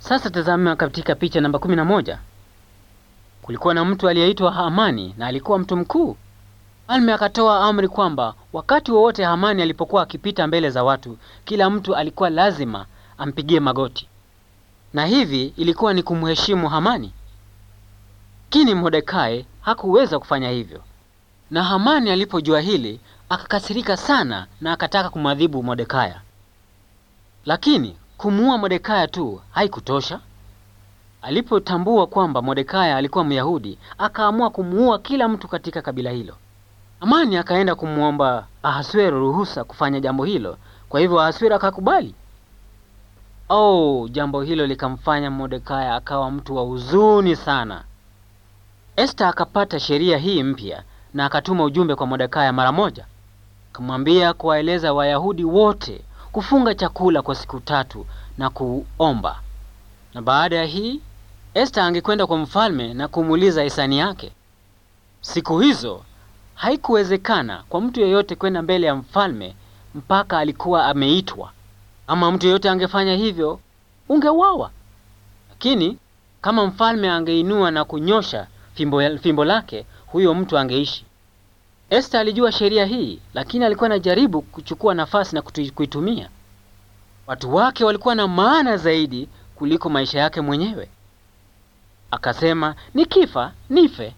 Sasa tazama katika picha namba kumi na moja. Kulikuwa na mtu aliyeitwa Hamani na alikuwa mtu mkuu. Mfalme akatoa amri kwamba wakati wowote Hamani alipokuwa akipita mbele za watu, kila mtu alikuwa lazima ampigie magoti, na hivi ilikuwa ni kumheshimu Hamani. Lakini Mordekai hakuweza kufanya hivyo, na Hamani alipojua hili akakasirika sana na akataka kumwadhibu Mordekai. Lakini kumuua Mordekai tu haikutosha. Alipotambua kwamba Mordekai alikuwa Myahudi, akaamua kumuua kila mtu katika kabila hilo. Hamani akaenda kumwomba Ahasuero ruhusa kufanya jambo hilo, kwa hivyo Ahasuero akakubali. Oh, jambo hilo likamfanya Mordekai akawa mtu wa huzuni sana. Esta akapata sheria hii mpya na akatuma ujumbe kwa Mordekai mara moja, akamwambia kuwaeleza Wayahudi wote kufunga chakula kwa siku tatu na kuomba. Na baada ya hii Esta angekwenda kwa mfalme na kumuuliza hisani yake. Siku hizo haikuwezekana kwa mtu yeyote kwenda mbele ya mfalme mpaka alikuwa ameitwa. Ama mtu yeyote angefanya hivyo, ungeuawa. Lakini kama mfalme angeinua na kunyosha fimbo, fimbo lake, huyo mtu angeishi. Esta alijua sheria hii, lakini alikuwa anajaribu kuchukua nafasi na kutu, kuitumia. Watu wake walikuwa na maana zaidi kuliko maisha yake mwenyewe. Akasema, nikifa nife.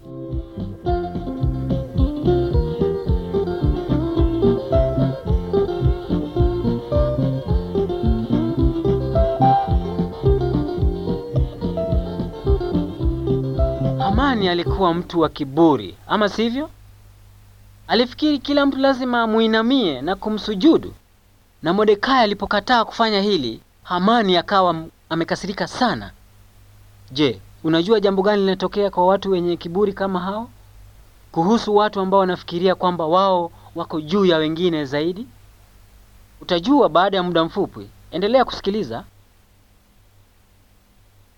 Hamani alikuwa mtu wa kiburi, ama sivyo? Alifikiri kila mtu lazima amuinamie na kumsujudu. Na Mordekai alipokataa kufanya hili, Hamani akawa amekasirika sana. Je, unajua jambo gani linatokea kwa watu wenye kiburi kama hao? Kuhusu watu ambao wanafikiria kwamba wao wako juu ya wengine zaidi? Utajua baada ya muda mfupi. Endelea kusikiliza.